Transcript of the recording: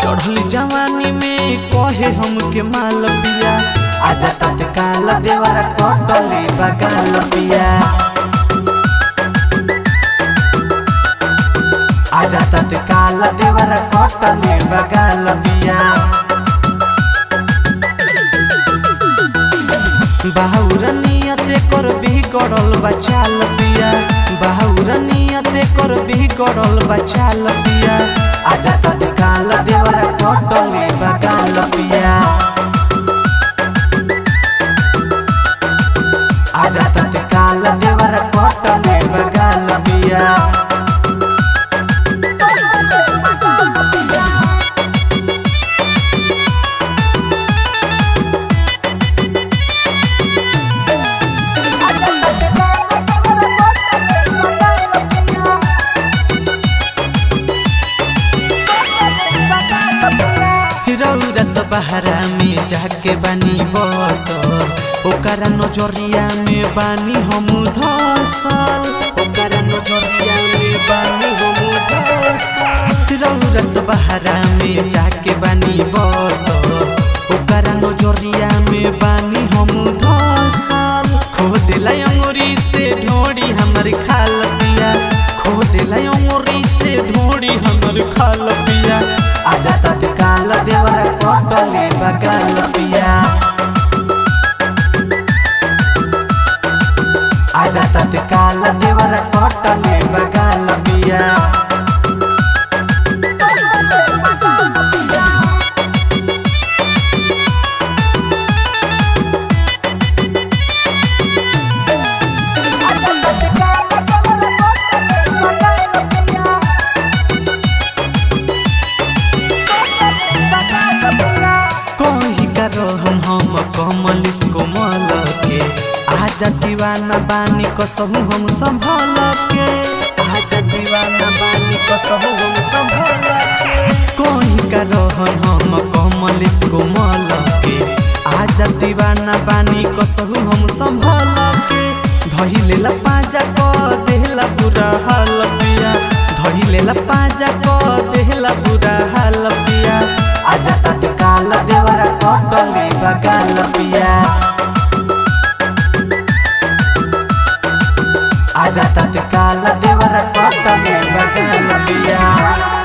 चढ़ली जवानी में कहे हमके माल पिया आजा तत्काल देवरा कटले बगाल पिया आजा तत्काल देवरा कटले बगाल पिया बाहुर नियते कर बिगड़ल बचाल पिया बाहुर नियते कर बिगड़ल बचाल पिया आजा तत्काल देवरा कटले बगाल पिया आजा तत्काल देवरा कटले बगाल पिया रौरत बहरा में जाके बानी बस ओकरा नजरिया में बानी हम धसल ओकरा नजरिया में बानी हम धसल रौरत बहरा में जाके बानी बस ओकरा नजरिया में बानी हम धसल खो दिला अंगुरी से ढोड़ी हमर खाल पिया खो दिला अंगुरी से ढोड़ी हमर खाल पिया आजा तत्काल देवरा कटले बगाल पिया आजा तत्काल देवरा कटले बगाल पिया कही करो हम हम कमल इसको मल के आजा दीवाना बानी कसहु हम संभल के आजा दीवाना बानी कसहु हम संभल के कही करो हम हम कमल इसको मल के आजा दीवाना बानी कसहु हम संभल के धइले ला पाजा को देहला बुरा हाल पिया धइले ला पाजा को देहला बुरा हाल पिया आजा तत्काल देवरा कटले बगाल पिया आजा तत्काल देवरा कटले बगाल पिया